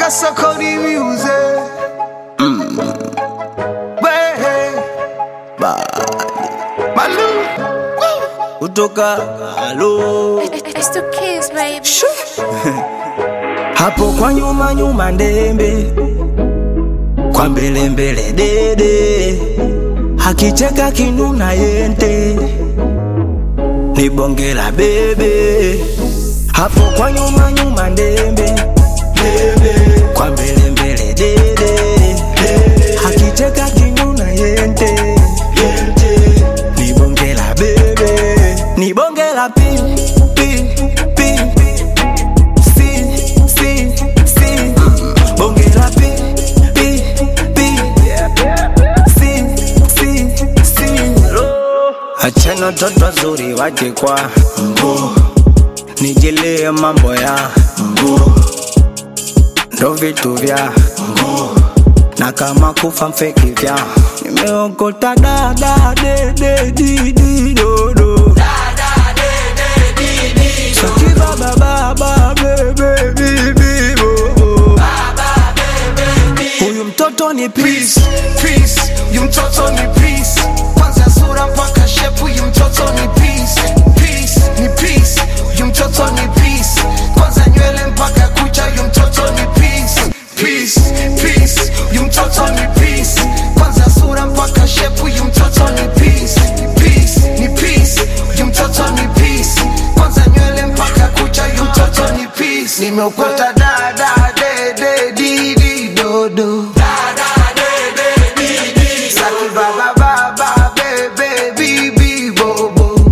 kasokoni music Wehe. Malu kutoka halo It's the kids, baby. hapo kwa nyuma nyuma ndembe kwa mbele mbele dede hakicheka kinuna yente ni bonge la bebe hapo kwa nyuma nyuma ndembe ndembe kwa mbele mbele dede hakicheka kinuna yente yente ni bonge la bebe ni bonge la pi pi pi si si si bonge la pi pi pi si si si achana toto zuri waje kwa mguu nijilie mambo ya mguu ndo vitu vya mguu na kama kufa mfeki vya nimeokota dada dede didi dodo Sakiba baba bebe bibi bobo Huyu mtoto ni peace Peace, yu mtoto ni peace Kwanza sura mpaka shepu yu mtoto ni peace Peace, ni peace, yu mtoto ni peace Kwanza nywele mpaka kucha yu mtoto ni peace Peace, peace, yu mtoto ni peace Kwanza sura mpaka shepu yu mtoto ni peace Peace, ni peace, yu mtoto ni peace Kwanza nywele mpaka kucha yu mtoto ni peace Nimeokota dada dede didi dodo Saki baba baba bebe bibi bobo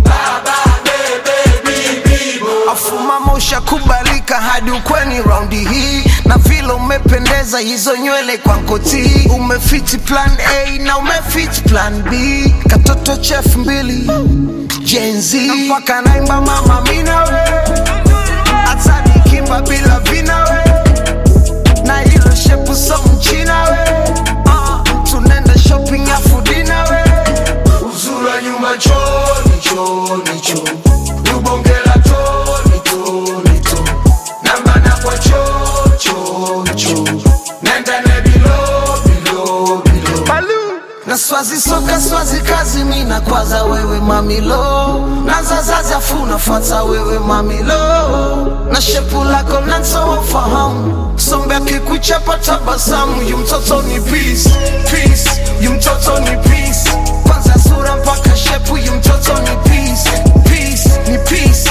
Afuma mosha kubalika hadi ukweni raundi hii na vile umependeza hizo nywele kwa nkoti umefiti plan A na umefiti plan B katoto chef mbili Gen Z na mpaka naimba mama minawe hata nikimba bila vinawe na hilo shepu so mchina we uh, tunaenda shopping afu dina we uzuri wa nyumba choni choni cho ubongela toni toni to nambana kwa cho cho cho nenda ne bilo bilo bilo Balu. na swazi soka swazi kazi mina kwaza wewe mamilo na zazazi afu nafata wewe mamilo na shepu lako nansowafahamu sombe akikuchapa tabasamu yu mtoto ni peace peace yu mtoto ni peace kwanza sura mpaka shepu yu mtoto ni peace peace ni peace